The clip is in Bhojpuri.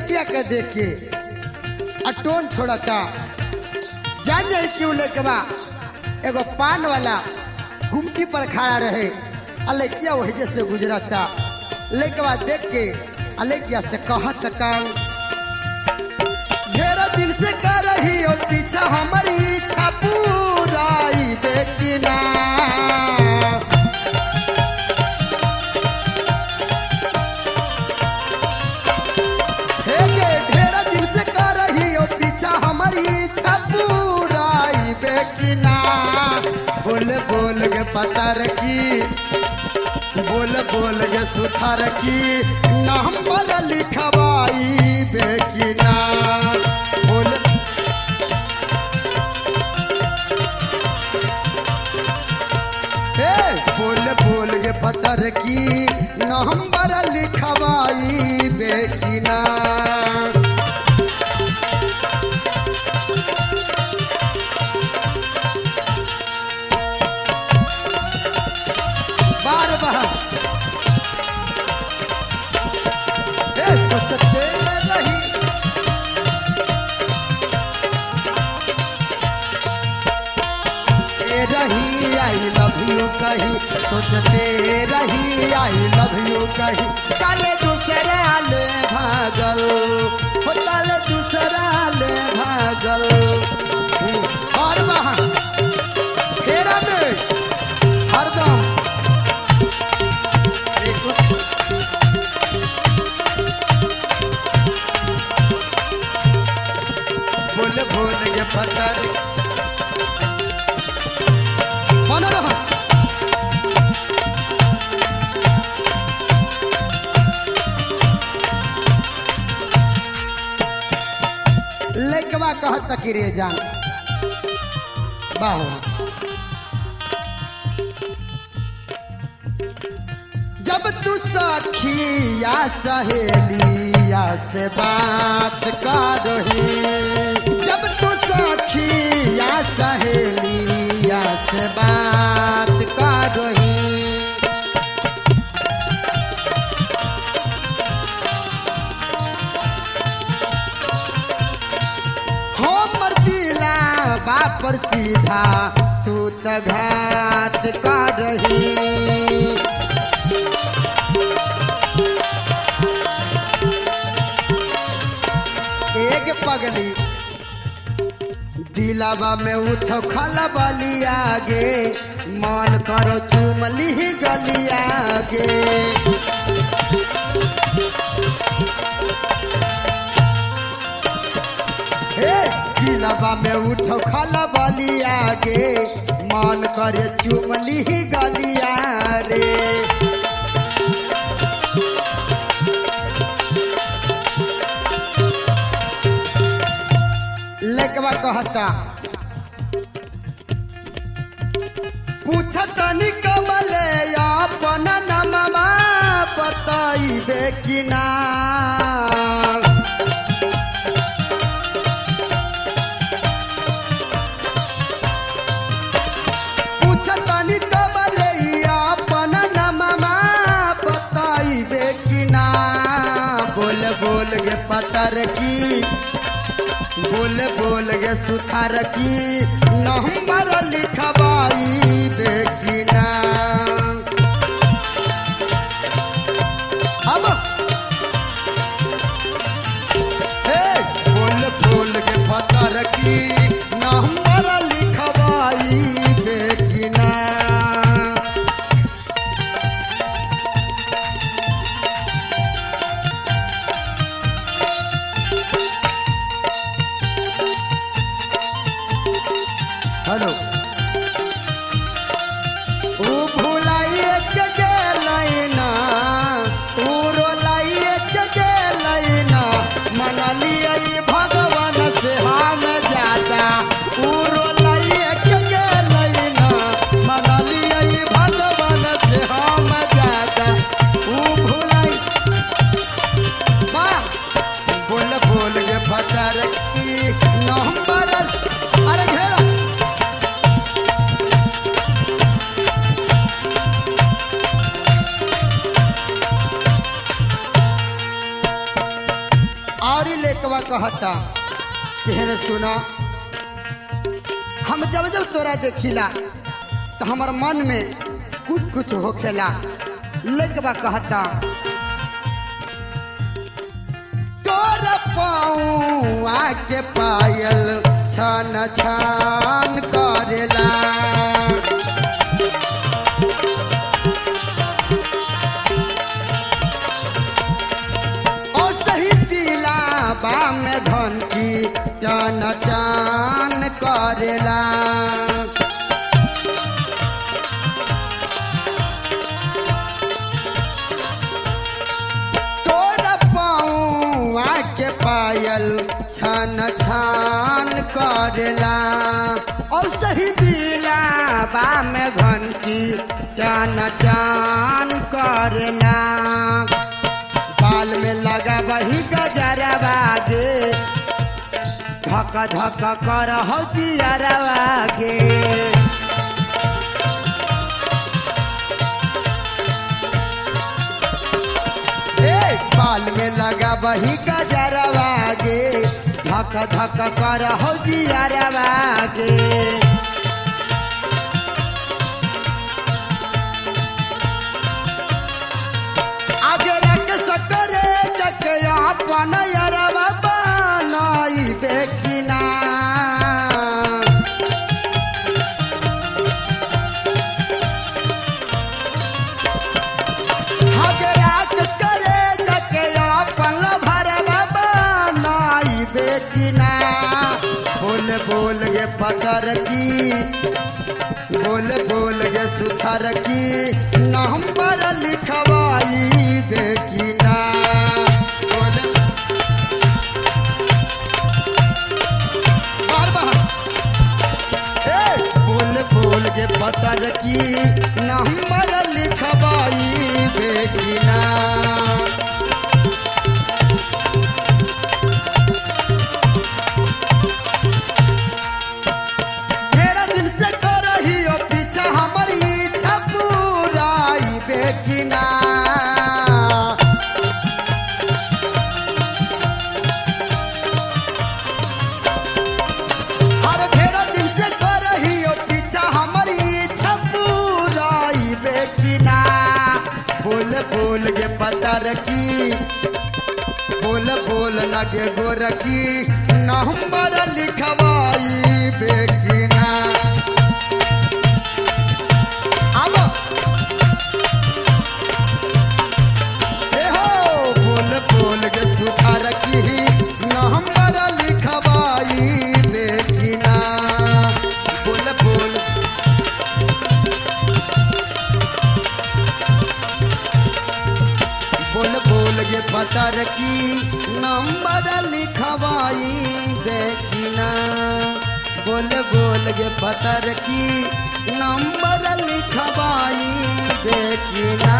लड़किया के देख के आ टोन छोड़ता जान जाई क्यों लेके बा एगो पान वाला गुमटी पर खड़ा रहे आ लड़किया वही जैसे गुजरता लेके बा देख के आ लड़किया से कहत का ढेर दिन से कर रही हो पीछा हमारी इच्छा पूराई बेकिना हे गे ढेर दिन से कर रही हो पीछा हमारी इच्छा पूराई बेकिना बोल बोल के पता रखी बोल बोल के सुथा रखी नंबर लिखवाई बेकिना बोल हे बोल बोल के पता रखी नंबर लिखवाई बेकिना बार बार ए सोचते रही ए रही आई लव यू कही सोचते रही आई लव यू कही कल दूसरा ले भागल हो कल दूसरा ले भागल और वहाँ फेरा में हरदम बोल बोल के पत्थर मन रहा लेकवा कहत कि रे जान बाहो जब तू सखिया सहेलिया से बात कर रही जब तू सखिया सहेलिया से बात कर रही हमर दिला बापर सीधा तू त घात कर रही एक पगली दिलावा में उठो खलबली आगे मन करो चुमली गली आगे हे दिलावा में उठो खलबली आगे मन करे चुमली गलिया रे लेकवा कहता पूछत निकमले अपन नमवा बताइबे कि ना पूछत निकमले अपन नमवा बताइबे कि ना बोल बोल के पतर की बोल बोल गे सुथार की नंबर लिखवाई बेकिना अब हे बोल बोल गे पतर की नंबर लिखवाई बेकिना हेलो ऊ भुलाइए के गेलै ना ऊ रोलाइए के गेलै ना मनलिए भगवान से हम जाता ऊ रोलाइए के गेलै ना मनलिए भगवान से हम जाता ऊ भुलाई बा बोल बोल के फतर की नंबर अरे घेरा और ही लेकवा कहता कहने सुना हम जब जब तोरा देखिला तो हमार मन में कुछ कुछ होखेला लेकवा कहता तोरा पाऊँ आके पायल छन छान करेला ओ सही दिला बा में घंटी चान चान करेला तोरा पाऊँ के पायल छान छान करेला और सही दिला बा में घंटी चान चान करेला बाल में लगा वही गजरा बागे धक धक कर हो जियरवागे ए बाल में लगा वही गजरवागे धक धक कर हो जियरवागे आगे रख सकरे जक अपन यरवा बनाई बेकिना आगे रख करे जक अपन भरवा बनाई बेकिना बोल बोल ये पतर की बोल बोल गे सुथर की नंबर लिखवाई बेकिना बोल बार बार ए बोल बोल गे पतर की नंबर लिखवाई बेकिना ढेरा दिन से तो रही हो पीछा हमारी इच्छा पूराई बेकिना हर ढेरा दिन से तो रही हो पीछा हमारी इच्छा पूराई बेकिना बोल बोल गे पता रखी बोल बोल न गे गोरखी नंबर लिखवाई बेकिना अब ए हो बोल बोल गे सुथार की नंबर लिखवाई बेकिना बोल बोल बोल बोल गे पतर की नंबर लिखवाई बेकिना बोल बोल गे पतर की नंबर लिखवाई बेकिना